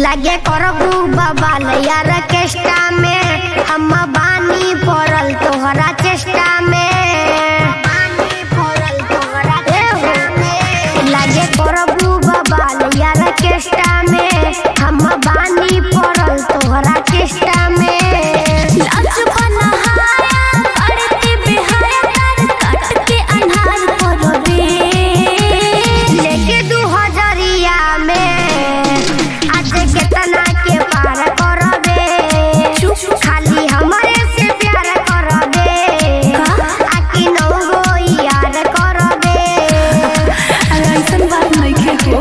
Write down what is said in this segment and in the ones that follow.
लगे करबू बबाल यार केष्टा में हम बानी पड़ल तोहरा चेष्टा में ए हो, लगे करबू बबाल यार केष्टा में हम बानी पड़ल तोहरा चेष्टा में लाज बनहाया करते बेहाया तार काट के अन्हार करो रे लेके दू हजरिया में आज केतना के पार करबे खाली हमरे से प्यार करबे आकी नौ गो यार करबे अरे ऐसन बात नइखे हो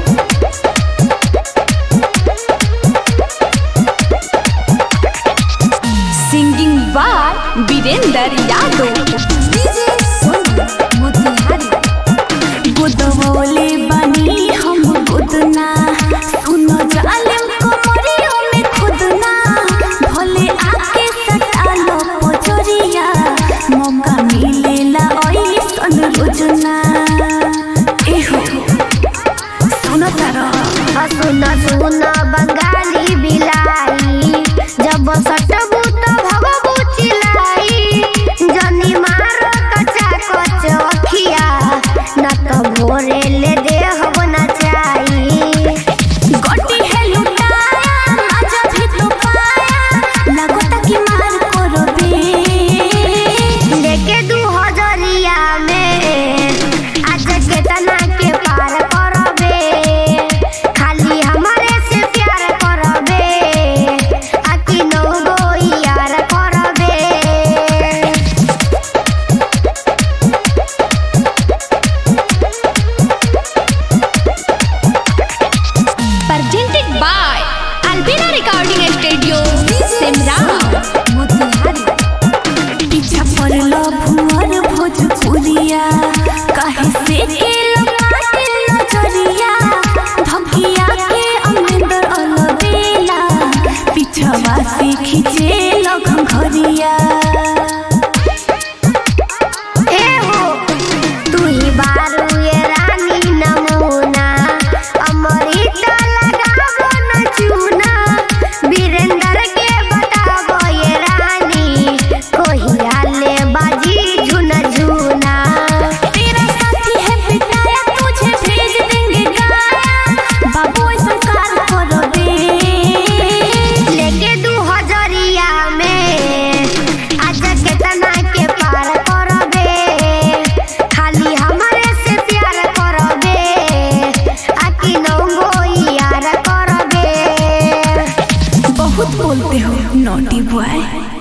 singing by Virendra Yadav DJ Sonu Motihari गुदवोले बनी हम गुदना सुनो जालिम कमरियों में खुदना भोले आके सटालो पोचरिया मौका मिलेला ऐसन रोजना एहो सुनो तारा सुन सुन बंगाली बिलाई जब सटबू तो भगबू चिलाई जनी मारो कच्चा कच अखिया न तो भोरे ले देहब न चाही गोटी है लुटाया आजा भी तो पाया लगोता की मार करो बे लेके दू हजरिया में आज केतना के पार करबे खाली हमारे से प्यार करबे आकी नौ गो यार करबे presented by Albina Recording Studio, Simra, पीछा पड़लो भुवर भोजपुरिया काहे से के लमाटे नजरिया धकिया के अमरिंदर अलबेला पीछवा से खींचे लगन घरिया ए हो तू ही बारू ये रानी नमूना अमृत लगाबो न चूना वीरेंद्र के बताबो ये रानी कोहिया ले बाजी झुन झुना तेरा साथी है पिटाया तुझे भेज देंगे गाया बाबू ऐसा कार करो दे लेके दू हजरिया में आज केतना के पार करबे खाली हमारे से प्यार करबे आकी नौ गो यार करबे बहुत बोलते हो नोटी बॉय